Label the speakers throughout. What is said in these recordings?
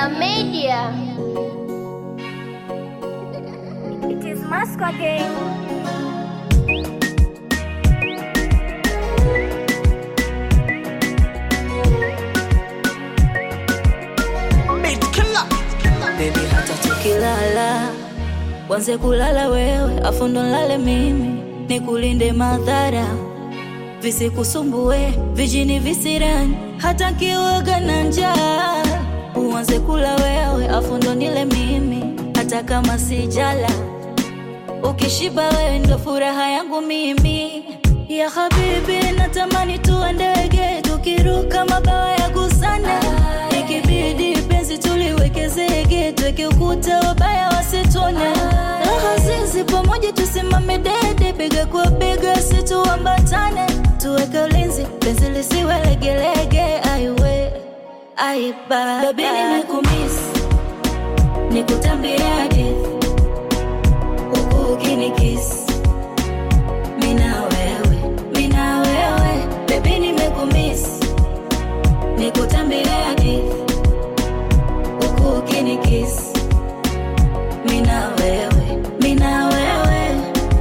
Speaker 1: Media Media.
Speaker 2: It is Moscow again.
Speaker 3: Baby, hata tukilala wanze kulala wewe, afu ndo nlale mimi, nikulinde madhara visikusumbue, vijini visirani, hata nkiwaga na njaa uanze kula wewe, afu ndo nile mimi, hata kama sijala ukishiba wewe ndo furaha yangu mimi ya habibi, natamani tuwe ndege tukiruka mabawa ya gusana, ikibidi penzi tuliweke zege, tuweke ukuta wabaya wasitone, raha zizi pamoja tusimame dede, bega kwa bega situambatane, tuweke ulinzi penzi lisiwe legelege, aiwe aiba baby, nimekumisi nikutambia hadithi huku ukinikisi mina wewe mina wewe bebi nimekumisi nikutambia hadithi huku ukinikisi mina wewe mina wewe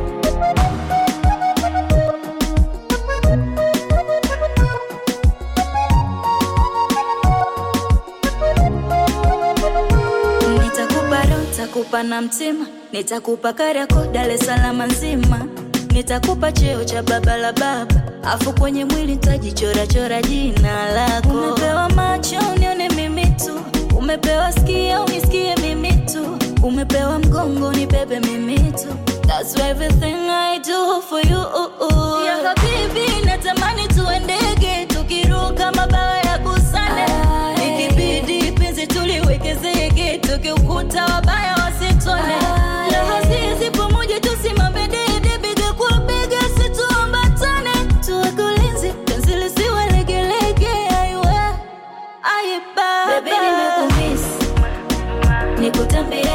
Speaker 3: Nitakupa roho, nitakupa na mtima, nitakupa Kariakoo, Dar es Salaam nzima, nitakupa cheo cha baba la baba, afu kwenye mwili nitajichora chora jina lako. Umepewa macho unione mimi tu, umepewa sikio unisikie mimi tu, umepewa mgongo nibebe mimi tu. That's everything I do for you. Ya habibi, natamani tuwe ndege tukiruka mabawa ya gusane, ikibidi penzi tuliweke zege, tukiukuta wabaya wasitone. Raha zizi pamoja tusimame dede, bega kwa bega situambatane, tuweke ulinzi penzi lisiwe legelege, aiwe aiba. Baby, nimekumisi nikutambia